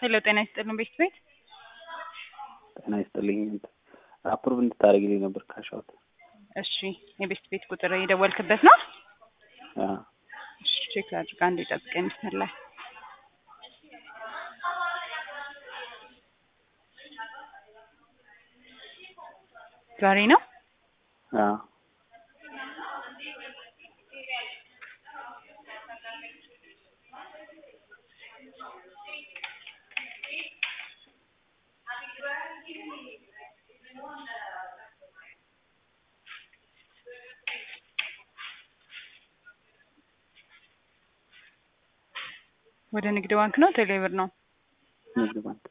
ሄሎ ጤና ይስጥልን ቤት ቤት ጤና ይስጥልኝ። አፕሩቭ እንድታደርግልኝ ነበር ካሻውት። እሺ የቤት ቤት ቁጥር የደወልክበት ነው? አዎ እሺ ቼክ ላድርግ። አንዴ ጠብቀኝ መስመር ላይ ዛሬ ነው? አዎ ወደ ንግድ ባንክ ነው ቴሌብር ነው? ንግድ ባንክ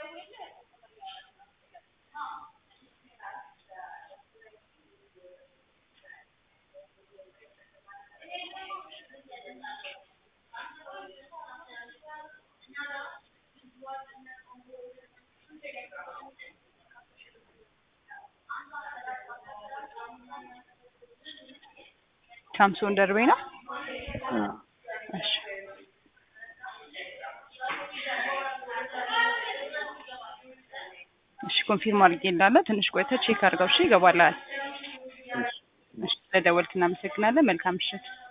ሳምሶን ደርቤ ነው? አዎ እሺ እሺ ኮንፊርም አድርጌ እንዳለ ትንሽ ቆይተህ ቼክ አድርገው። እሺ ይገባልሃል። እሺ እሺ ስለደወልክ እናመሰግናለን። መልካም ምሽት።